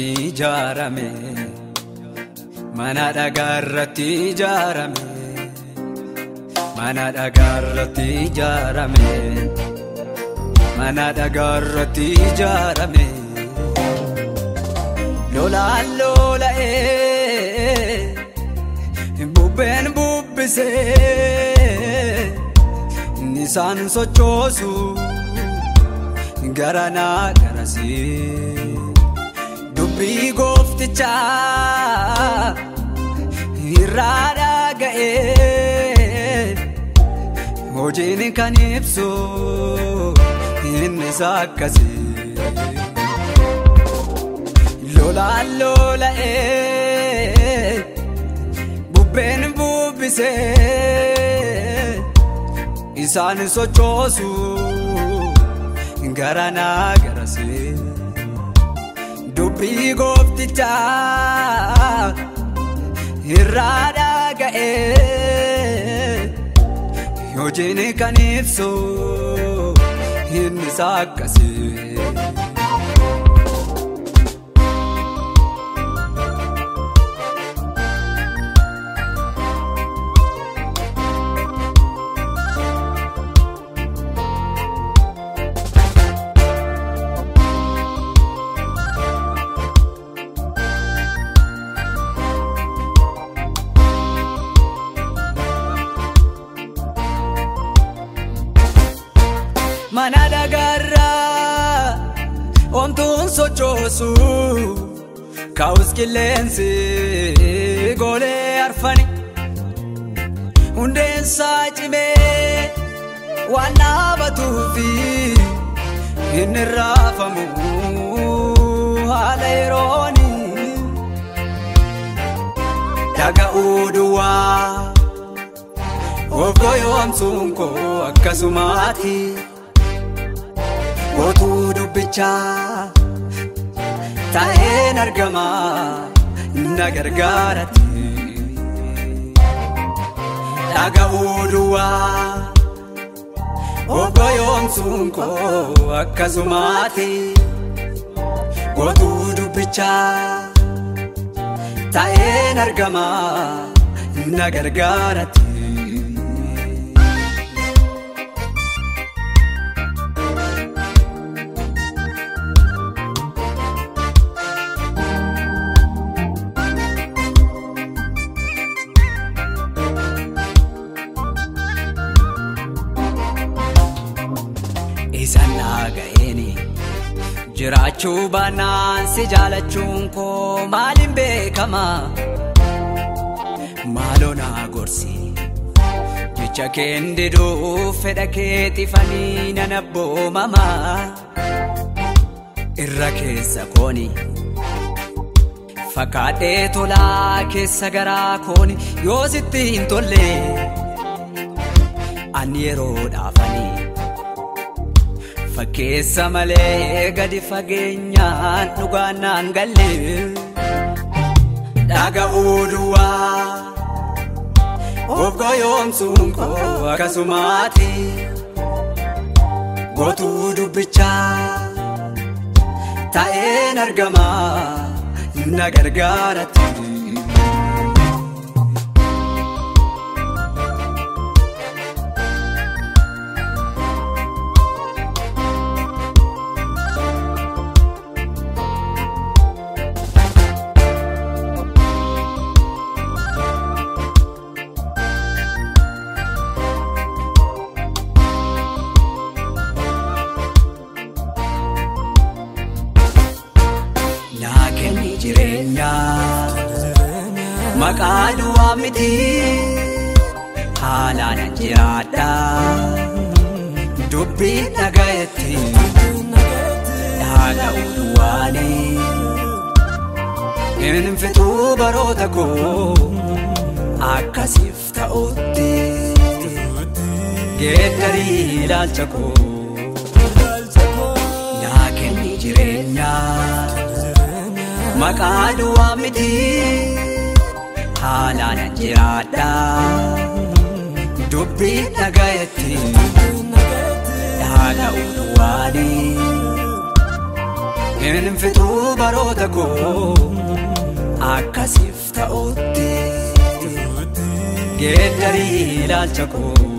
irratti ijaarame mana dhagaa irratti ijaarame mana dhagaa irratti ijaarame mana dhagaa irratti ijaarame lolaan lola'ee bubbeen bubbisee nisaan sochoosu garanaa garasii dubbii gooftichaa irraa dhaga'ee hojiin kan ibsu innis akkasii lolaan lola'ee bubbeen bubbisee isaan sochoosu garanaa garasii dubbii gooftichaa irraa dhaga'ee hojiin kan ibsu innis akkasii. mana dhagaarraa omtuun sochoosu kaa'us qilleensi golee arfani hundeensaa cimee waan dhaabatuufi inni raafamu haala yerooni dhaga'uu duwwaa of goyoomsuun koo akkasumaati. Gootuu dubbichaa taa'een argama na gargaaratti. Dhaga'uu duwwaa of goyoomsuun koo akkasumaati. Gootuu dubbichaa taa'een argama na gargaaratti. Isaan dhaga'eeni jiraachuu baannaan si jaalachuun koo maaliin beekama maaloo naa gorsi jecha keen diduu fedha kee xifanii nan abboomama irra keessa kooni fakkaadhee tolaa keessa garaa kooni yoo sitti hin tolle ani yeroo dhaafanii. Fakkeessa malee gadi fageenyaan dhugaan naan galle dhaga'uu duwwaa of goyoomsuun koo akkasumaati gootuu dubbichaa taa'een argama na gargaaratti. naa kenni jireenya maqaa duwwaa miti haalaan jiraadha dubbii dhagayetti dhaga'uu duwwaani hin fixuu baroota koo akkasiif ta'utti geeddarii ilaalcha koo naa kenni jireenya. maqaa duwwaa miti haalaan jiraadha dubbii dhagayetti dhaga'uu duwwaani hin fixuu baroota koo akkasiif ta'utti geeddarii ilaalcha koo